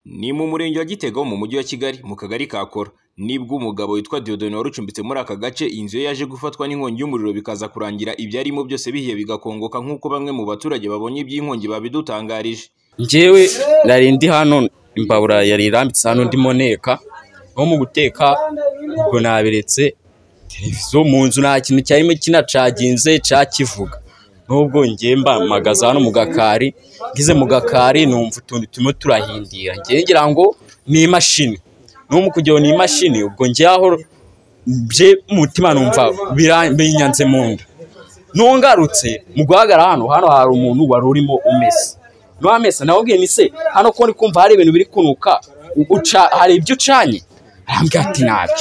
Ni mu murenge wa Gitega wo mu mujyi wa Kigali mu kagari ka Kora nibwo umugabo witwa Dieudonne wari ucumbitse muri aka gace inzu ye yaje gufatwa n'inkongi y'umuriro bikaza kurangira ibyarimo byose bihiye bigakongoka nk'uko bamwe mu baturage babonye iby'inkongi babidutangarije. njyewe nari ndi hano imbabura yari irambitse hano ndimo nteka nko mu guteka ubwo nabiretse televiziyo mu nzu nta kintu cyarimo kinacaginze cyakivuga n'ubwo ngiye mpamagaza hano mu gakari ngize mu gakari numva utuntu turimo turahindira ngiye ngira ngo ni imashini n'ubu kugira ngo ni imashini ubwo ngiye aho bye umutima numva biranyanze mu nda nungarutse mu guhagarara hano hano hari umuntu wari urimo umesa n'uwa mesa nawe ubwiye ni se hano ko ndi kumva hari ibintu biri kunuka uca hari ibyo ucanye arambwira ati ntabyo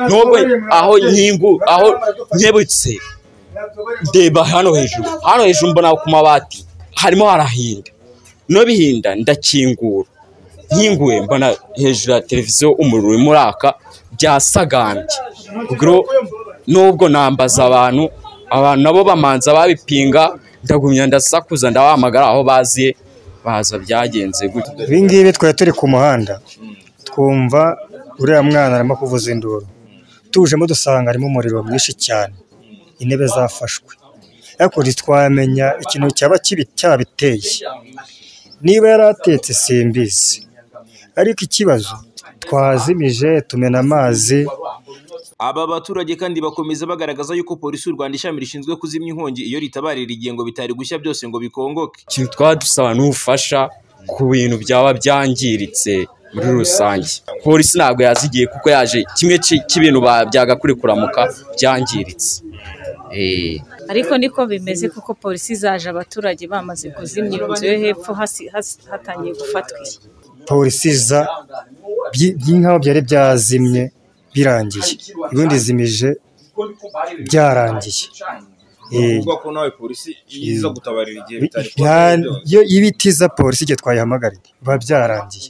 nubwo aho nyingu aho nkebutse ndeba hano hejuru hano hejuru mbona ku mabati harimo harahinda no bihinda ndakingura nkinguye mbona hejuru ya televiziyo umuriro urimo uraka byasagambye ubwo nubwo nambaza abantu abantu nabo bamanza babipinga ndagumya ndasakuza ndabahamagara aho baziye baza byagenze gutyo ibi ngibi twari turi ku muhanda twumva uriya mwana arimo kuvuza induru tujemo dusanga harimo umuriro mwinshi cyane intebe zafashwe ariko ntitwamenya ikintu cyaba kibi cyabiteye niba yari atetse simbizi ariko ikibazo twazimije tumena amazi Aba baturage kandi bakomeza bagaragaza yuko polisi y'u Rwanda ishami rishinzwe kuzimya inkongi iyo ritabarira igihe ngo bitari gushya byose ngo bikongoke. ikintu twaba dusaba ni ubufasha ku bintu byaba byangiritse muri rusange polisi ntabwo yazigiye kuko yaje kimwe ki- cy'ibintu ba- byagakwiye kuramuka byangiritse Eh. ariko niko bimeze kuko polisi zaje abaturage bamaze kuzimya inzu yo hepfo hasi- hasi- hatangiye gufatwa iyi. polisi za byi- by'inkaho byari byazimye birangiye ubundi zimije byarangiye Eh, kuvuga ko nawe polisi iza gutabarira igihe bitari nta- yo ibiti za polisi igihe twayihamagariye biba byarangiye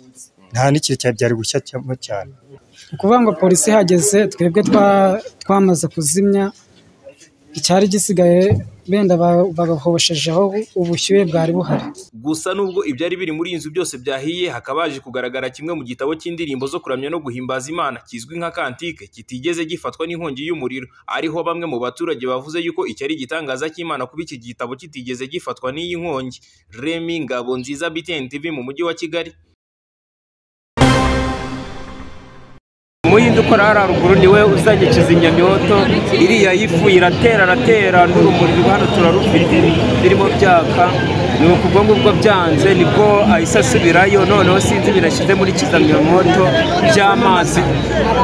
nta n'ikintu cya- byari gushya cyamo cyane ni ukuvuga ngo polisi ihageze twebwe twa- twamaze kuzimya icyari gisigaye benda ba- bagahoshejeho ubushyuhe bwari buhari Gusa nubwo ibyari biri muri iyi nzu byose byahiye hakaba haje kugaragara kimwe mu gitabo cy'indirimbo zo kuramya no guhimbaza Imana kizwi nka kantike kitigeze gifatwa n'inkongi y'umuriro ariho bamwe mu baturage bavuze yuko iki ari igitangaza cy'Imana kuba iki gitabo kitigeze gifatwa n'iyi nkongi. Remy Ngabonziza BTN TV mu mujyi wa Kigali. umuhinde ukora hariya ruguru niwe uzanye kizimyamyoto iriya y'ifu iratera aratera n'urumuri ruri hano turarufite birimo byaka ni ukubwo ngubwo byanze nibwo ahise asubirayo noneho sinzi birashyize muri kizimyamwoto by'amazi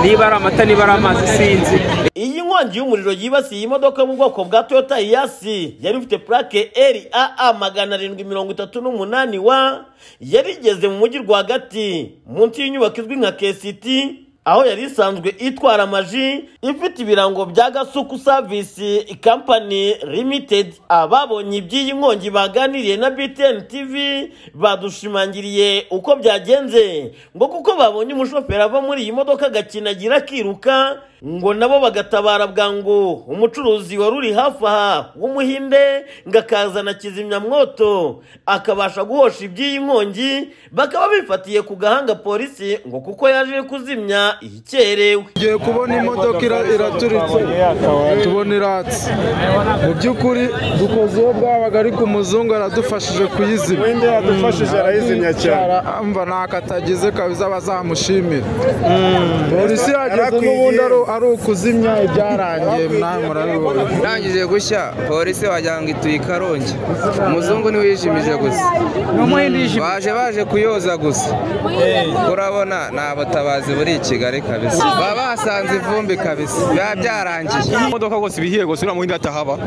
niba ari amata niba ari amazi sinzi iyi nkongi y'umuriro yibasiye imodoka yo mu bwoko bwa toyota yasi yari ifite purake eri aa magana arindwi mirongo itatu n'umunani wa yari igeze mu mujyi rwagati munsi y'inyubako izwi nka kesiti aho yari isanzwe itwara amaji ifite ibirango bya gasuku savisi kampani limitedi ababonye iby'iyi nkongi baganiriye na btn tv badushimangiriye uko byagenze ngo kuko babonye umushoferi ava muri iyi modoka agakinagira akiruka ngo nabo bagatabara bwangu umucuruzi wari uri hafi aha w'umuhinde ngo akazana kizimyamwoto akabasha guhosha iby'iyi nkongi bakaba bifatiye ku gahanga polisi ngo kuko yaje kuzimya ikerewe tugiye kubona imodoka ira- iraturitse tubona iratse mu by'ukuri dukoze uwo bwabaga ariko umuzungu aradufashije kuyizima wenda yadufashije arayizimya cyane mva ntako atagize kabisa bazamushimira polisi yageze n'ubundi ari- ari ukuzimya ibyarangiye nawe murabibona irangije gushya polisi wagira ngo ituye i karongi umuzungu niwe yijimije gusa baje baje kuyoza gusa urabona ni abatabazi buri i kigali kabisa baba basanze ivumbi kabisa biba byarangiye imodoka rwose ibihiye rwose uriya muhinda atahaba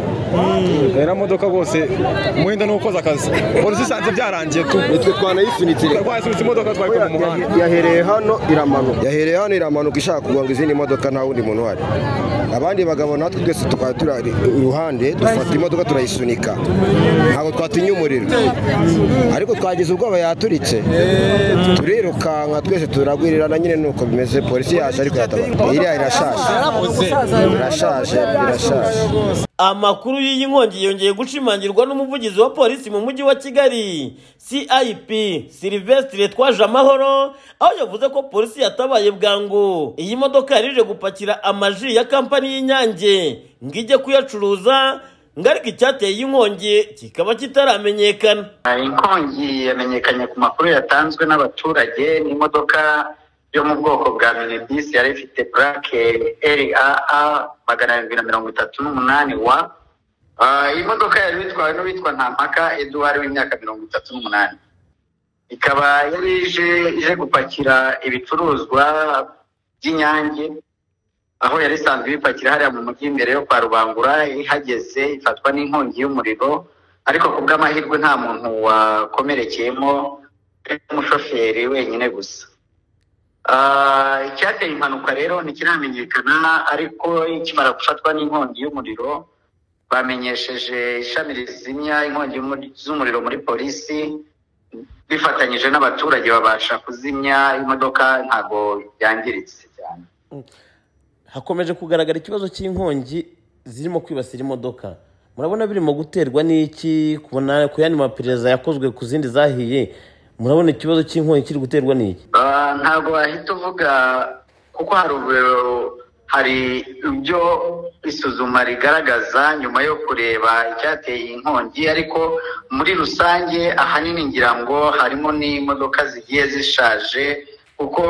uriya modoka rwose umuhinda ni ukoze akazi polisi isanze byarangiye tu nitwe twanayisunitse twasunitse imodoka twayikuye mu muhanda yahereye hano iramanuka yahereye hano iramanuka ishaka kugonga izindi modoka nta wundi muntu uhari abandi bagabo natwe twese tukaba turi iruhande dufata imodoka turayisunika ntabwo twatinye umuriro ariko twagize ubwoba yaturitse turirukanka twese turagwirirana nyine nuko bimeze polisi yaje ariko yatabara iriya irashaje irashaje irashaje amakuru y'iyi nkongi yongeye gushimangirwa n'umuvugizi wa polisi mu mujyi wa kigali cip silivesitire twaje amahoro aho yavuze ko polisi yatabaye bwangu iyi modoka yari ije gupakira amaji ya kampani y'inyange ngo ijye kuyacuruza ngo ariko icyateye iyi nkongi kikaba kitaramenyekana inkongi yamenyekanye ku makuru yatanzwe n'abaturage n'imodoka yo mu bwoko bwa minibisi yari ifite purake raa magana arindwi na mirongo itatu n'umunani wa Ah, iyi modoka yari itwawe n'uwitwa ntampaka eduwari w'imyaka mirongo itatu n'umunani ikaba yari ije ije gupakira ibicuruzwa by'inyange aho yari isanzwe ibipakira hariya mu mujyi imbere yo kwa rubangura ihageze ifatwa n'inkongi y'umuriro ariko ku bw'amahirwe nta muntu wakomerekeyemo umushoferi wenyine gusa Ah, icyateye impanuka rero ntikiramenyekana ariko ikimara gufatwa n'inkongi y'umuriro bamenyesheje ishami rizimya inkongi y'umuri- z'umuriro muri polisi bifatanyije n'abaturage babasha kuzimya imodoka ntabwo yangiritse cyane hakomeje kugaragara ikibazo cy'inkongi zirimo kwibasira imodoka murabona birimo guterwa n'iki kubona ku yandi maperereza yakozwe ku zindi zahiye murabona ikibazo cy'inkongi kiri guterwa n'iki Ah, ntabwo wahita uvuga kuko hari ubu- hari ibyo isuzuma rigaragaza nyuma yo kureba icyateye iyi nkongi ariko muri rusange ahanini ngira ngo harimo n'imodoka zigiye zishaje kuko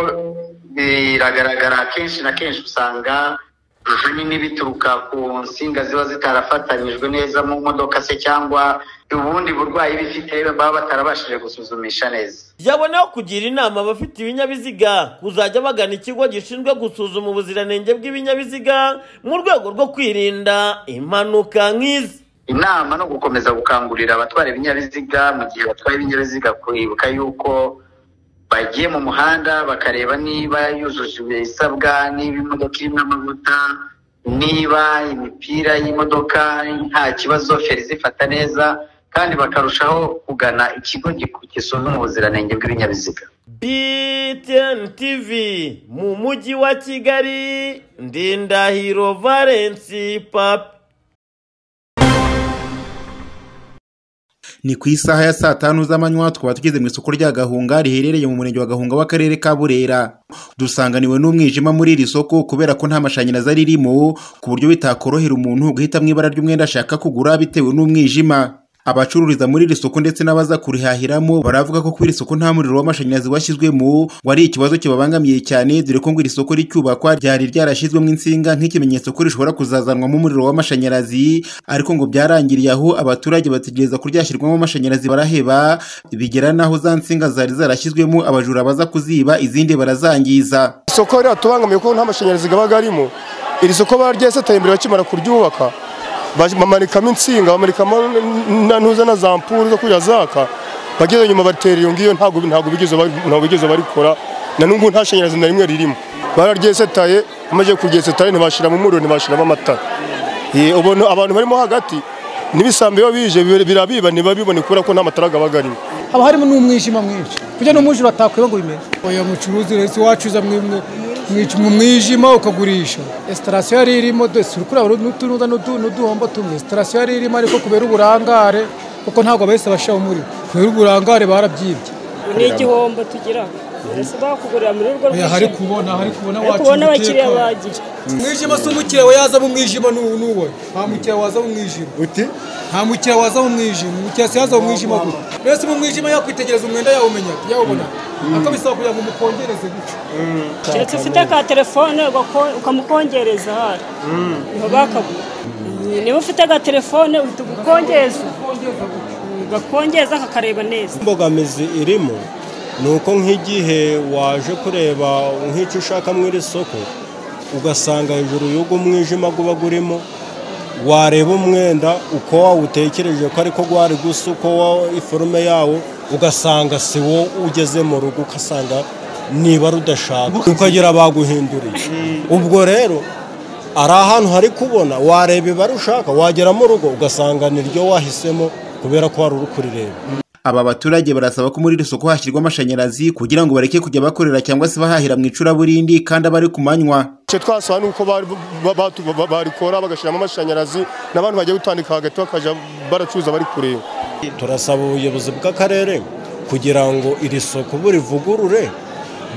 biragaragara kenshi na kenshi usanga ibinini bituruka ku nsinga ziba zitarafatanyijwe neza mu modoka se cyangwa ubundi burwayi bifite baba batarabashije gusuzumisha neza byaboneho kugira inama abafite ibinyabiziga kuzajya bagana ikigo gishinzwe gusuzuma ubuziranenge bw'ibinyabiziga mu rwego rwo kwirinda impanuka nk'izi inama no gukomeza gukangurira abatwara ibinyabiziga mu gihe batwaye ibinyabiziga kwibuka yuko bagiye mu muhanda bakareba niba yujuje ibisabwa niba imodoka irimo amavuta niba imipira y'imodoka nta kibazo feri zifata neza kandi bakarushaho kugana ikigo giku- gisuzuma ubuziranenge bw'ibinyabiziga btn tv mu mujyi wa kigali ndindahiro valensi papi ni ku isaha ya saa tanu z'amanywa tukaba tugeze mu isoko rya gahunga riherereye mu murenge wa gahunga w'akarere ka burera dusanganiwe n'umwijima muri iri soko kubera ko nta mashanyarazi aririmo ku buryo bitakorohera umuntu guhitamo ibara ry'umwenda ashaka kugura bitewe n'umwijima abacururiza muri iri soko ndetse n'abaza kurihahiramo baravuga ko kuri iri soko nta muriro w'amashanyarazi washyizwemo ngo ari ikibazo kibabangamiye cyane dore ko ngo iri soko ricyubakwa ryari ryarashyizwemo insinga nk'ikimenyetso ko rishobora kuzazanwamo umuriro w'amashanyarazi ariko ngo byarangiriye aho abaturage bategereza ko ryashyirwamo amashanyarazi baraheba bigera n'aho za nsinga zari zarashyizwemo abajura baza kuziba izindi barazangiza isoko riratubangamiye kuko nta mashanyarazi aba arimo iri soko baryesetaye imbere bakimara kuryubaka baj- bamanikamo insinga bamanikamo n- na ntuza na za mpuru zo kujya zaka bageze nyuma batera iyo ngiyo ntabwo ntabwo bigeze bari- ntabwo bigeze barikora na n'ubu nta shanyarazi na rimwe ririmo bararyesetaye bamaze kuryesetaye ntibashiramo umuriro ntibashiramo amatara Eh, ubona abantu barimo hagati n'ibisambi biba bije bira- birabiba ntibabibone kubera ko nta matara aba arimo haba harimo n'umwijima mwinshi kugira ngo umwijima atakwiba ngo bimenye uyu mucuruzi rero wacuruza mu- mu- mu- mu mwijima ukagurisha esitarasiyo yari irimo desi uri kureba n'utunuza n'udu- n'uduhombo tumwe esitarasiyo yari irimo ariko kubera uburangare kuko ntabwo bahise bashyiraho umuriro kubera uburangare barabyibye ni igihombo tugira basaba kugurira muri urwo Oya, hari kubona hari kubona Hari wacu kubona abakiriya umutekano. bagira umwijima si umukiriya we yaza mu mwijima n'uwo n'uwo nta mukiriya waza mu mwijima uti nta mukiriya waza mu mwijima umukiriya si yaza mu mwijima gusa mbese mu mwijima yakwitegereza umwenda yawumenya yawubona ariko bisaba kugira ngo umukongereze gutyo keretse ufite ka telefone ugako- ukamukongereza hari niho bakagura niba ufite ka telefone uhita ugukongereza ugakongeza kakareba neza imbogamizi irimo ni uko nk'igihe waje kureba nk'icyo ushaka mu iri soko ugasanga hejuru y'ubwo umwijima uba urimo wareba umwenda uko wawutekereje ko ariko wari gusa uko wa- iforume yawo ugasanga si wo ugeze mu rugo ugasanga niba rudashaka ukagira baguhinduriye ubwo rero ari ahantu hari kubona wareba ibara ushaka wagera mu rugo ugasanga niryo wahisemo kubera ko wari uri kurireba aba baturage barasaba ko muri iri soko hashyirwa amashanyarazi kugira ngo bareke kujya bakorera cyangwa se bahahira mu icuraburindi kandi aba ari ku manywa icyo twasaba ni uko bari- ba- ba- ba- barikora bagashyiramo amashanyarazi n'abantu bagiye gutandika hagati bakajya baracuruza bari kureba turasaba ubuyobozi bw'akarere kugira ngo iri soko burivugurure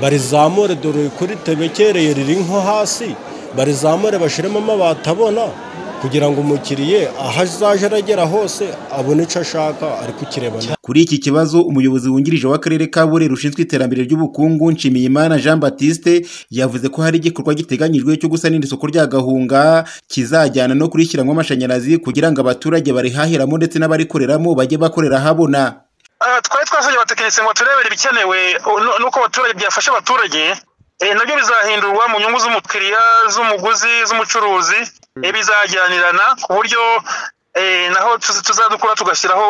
barizamure dore kuri tebekereye riri nko hasi barizamure bashyiremo amabati abona kugira ngo umukiriye aho azaje aragera hose abone icyo ashaka ari kukirebana kuri iki kibazo umuyobozi wungirije w'akarere ka burera ushinzwe iterambere ry'ubukungu nshimiyimana jean batiste yavuze ko hari igikorwa giteganyijwe cyo gusanira isoko rya gahunga kizajyana no kurishyiramwo amashanyarazi kugira ngo abaturage barihahiramo ndetse n'abarikoreramo bajye bakorera ahabona twari twasabye abatekinisiye ngo turebere ibikenewe nu- nuko abaturage byafasha abaturage Eh, nabyo bizahindurwa mu nyungu z'umukiriya z'umuguzi z'umucuruzi Eh, bizajyanirana ku buryo eh, naho tuz- tuzadukora tugashyiraho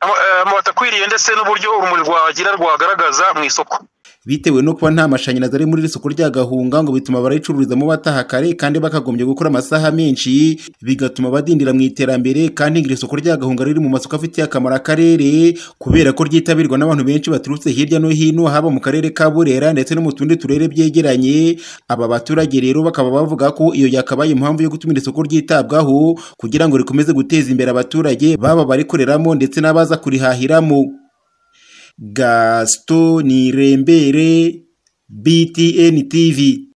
ama- eh, amabati akwiriye ndetse n'uburyo urumuri rwagira rwagaragaza mu isoko bitewe no kuba nta mashanyarazi ari muri iri soko rya gahunga ngo bituma abayicururizamo bataha kare kandi bakagombye gukora amasaha menshi bigatuma badindira mu iterambere kandi iri soko rya gahunga riri mu masoko afitiye akamaro akarere kubera ko ryitabirwa n'abantu benshi baturutse hirya no hino haba mu karere ka burera ndetse no mu tundi turere byegeranye aba baturage rero bakaba bavuga ko iyo yakabaye impamvu yo gutuma iri soko ryitabwaho kugira ngo rikomeze guteza imbere abaturage baba barikoreramo ndetse n'abaza kurihahiramo Gaston Nirembere, BTN TV.